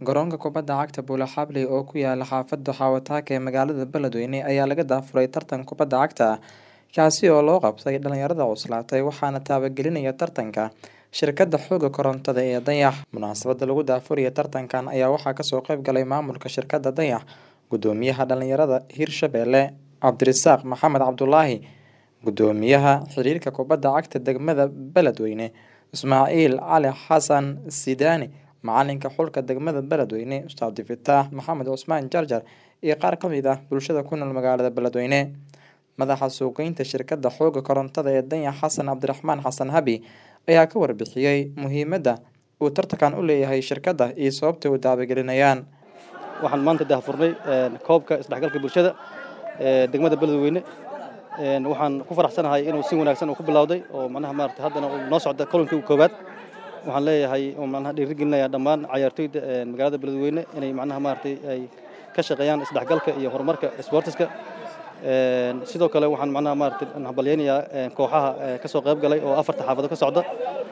Garoonka kubadda cagta Bula Xabley oo ku yaala xaafadda Xawataka ee magaalada Beledweyne ayaa laga daafuray tartan kubadda cagta ah kaasi oo loo qabtay dhalinyarada cuslaatay waxaana taabagelinaya tartanka shirkadda xoogga korontada ee Dayax. Munaasabadda lagu daafurayo tartankan ayaa waxaa kasoo qayb galay maamulka shirkadda Dayax, gudoomiyaha dhalinyarada Hirshabelle Cabdirasaaq Maxamed Cabdulaahi, gudoomiyaha xiriirka kubadda cagta degmada Beledweyne Ismaaciil Cali Xasan Sidaani, macalinka xulka degmada Beledweyne Ustaad Fataax Maxamed Cusmaan Jarjar iyo qaar ka mid ah bulshada ku nool magaalada Beledweyne. Madaxa suuqgeynta shirkadda xoogga korontada ee Dayax Xasan Cabdiraxmaan Xasan Habi ayaa ka warbixiyay muhiimadda uu tartankan u leeyahay shirkadda iyo sababta u taabagelinayaan. waxaan maanta daahfurnay koobka isdhexgalka bulshada ee degmada beledweyne waxaan ku faraxsanahay inuu si wanaagsan uu ku bilowday oo macnaha maarata haddana uu noo socda kolankii koowaad waxaan leeyahay oo macnaha dhiirigelinaya dhammaan cayaartoyda magaalada beledweyne inay macnaha maaragtay ay ka shaqeeyaan isdhexgalka iyo horumarka sportiska sidoo kale waxaan macnaha maaragtay hambalyaynayaa kooxaha ka soo qayb galay oo afarta xaafado ka socda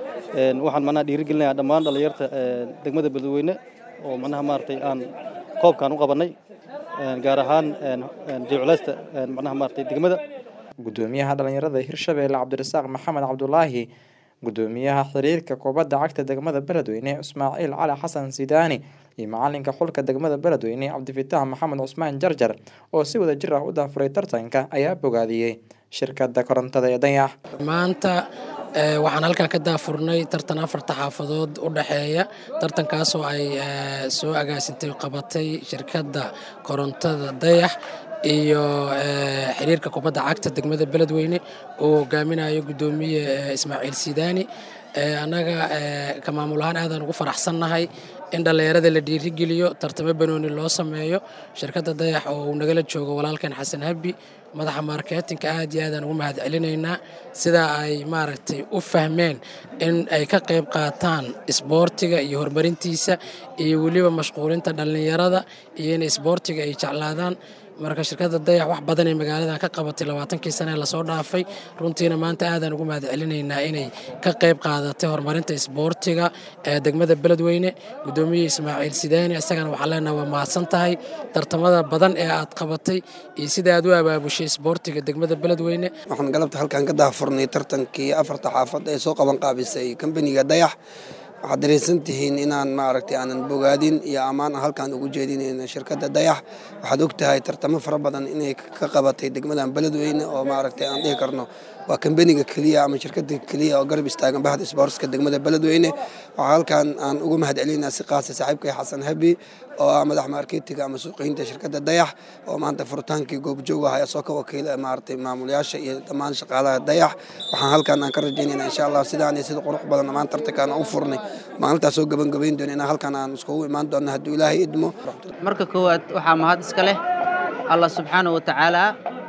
waxaan macnaha dhiirigelinayaa dhammaan dhalinyarta degmada beledweyne oo macnaha maaragtay aan koobkan u qabanay gaar ahaan jeclaysta macnaha maaragtay degmada gudoomiyaha dhalinyarada Hirshabelle Cabdirasaaq Maxamed Cabdulaahi gudoomiyaha xiriirka kubadda cagta degmada Beledweyne Ismaaciil Cali Xasan Sidaani iyo macalinka xulka degmada Beledweyne Cabdifataax Maxamed Cusmaan Jarjar oo si wada jir ah u daafuray tartanka ayaa bogaadiyey shirkadda korontada ee Dayax maanta waxaan halkan ka daafurnay tartan afarta xaafadood u dhexeeya tartankaasoo ay soo agaasintay qabatay shirkadda korontada dayax iyo xiriirka kubadda cagta degmada beledweyne oo hogaaminayo gudoomiye ismaaciil sidaani annaga ka maamul ahaan aadaan ugu faraxsannahay in dhallinyarada la dhiirigeliyo tartamo banooni loo sameeyo shirkadda dayax oo uu nagala joogo walaalkan xasan habi madaxa marketinka aad iyo aadaan ugu mahad celinaynaa sidaa ay maaragtay u fahmeen in ay ka qayb qaataan isboortiga iyo horumarintiisa iyo weliba mashquulinta dhallinyarada iyo in isboortiga ay jeclaadaan marka shirkadda dayax wax badan ee magaaladan ka qabatay labaatankii sane lasoo dhaafay runtiina maanta aadaan ugu mahad celinaynaa inay ka qayb qaadatay horumarinta isboortiga ee degmada beledweyne gudoomiye ismaaciil sidaani isagana waxaan leenaha waa mahadsan tahay tartamada badan ee aad qabatay iyo sida aad u abaabushay isboortiga degmada beledweyne waxaan galabta halkan ka daahfurnay tartankii afarta xaafad ee soo qaban qaabisay kambaniga dayax waxaad dareensan tihiin inaan maaragtay aanan bogaadin iyo ammaan halkaan ugu jeedinayno shirkadda dayax waxaad og tahay tartamo fara badan inay ka qabatay degmadan beledweyne oo maaragtay aan dhihi karno waa kambaniga keliya ama shirkadda keliya oo garab istaagan bahda isboortska degmada beledweyne waxaa halkaan aan ugu mahad celinaa si qaasa saaxiibkay xasan habi oo ah madax marketiga ama suuqeynta shirkadda dayax oo maanta furitaankii goobjoog ah soo ka wakiila maaragtay maamulayaasha iyo dhammaan shaqaalaha dayax waxaan halkaan aan ka rajaynayna insha allah sidaan iyo sida qurux badan dhammaan tartankaan u furnay maalintaas soo gabagabayn doona inaan halkaan aan iskugu imaan doona hadduu ilaahay idmo marka koowaad waxaa mahad iska leh allah subxaanahu watacaala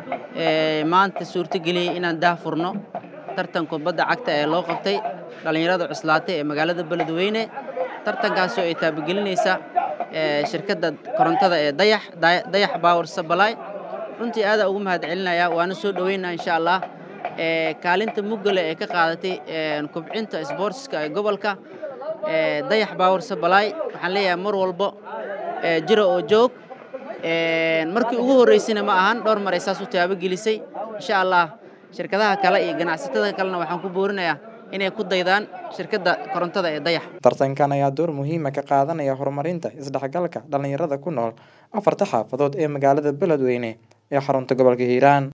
maanta suurtageliyey inaan daahfurno tartan kubadda cagta ee loo qabtay dhallinyarada cuslaatay ee magaalada beledweyne tartankaasoo ay taabagelinaysa shirkadda korontada ee dayax dayax power supply runtii aadaa ugu mahad celinaya waana soo dhoweynaa insha allah kaalinta muggale ee ka qaadatay kubcinta isboortiska ee gobolka dayax power supply waxaan leeyahay mar walbo jira oo joog markii ugu horreysayna ma ahan dhowr mar ay saas u taabagelisay insha allah shirkadaha kale iyo ganacsatada kalena waxaan ku boorinayaa inay ku daydaan shirkadda korontada ee dayax tartankan ayaa door muhiima ka qaadanaya horumarinta isdhexgalka dhallinyarada ku nool afarta xaafadood ee magaalada beledweyne ee xarunta gobolka hiiraan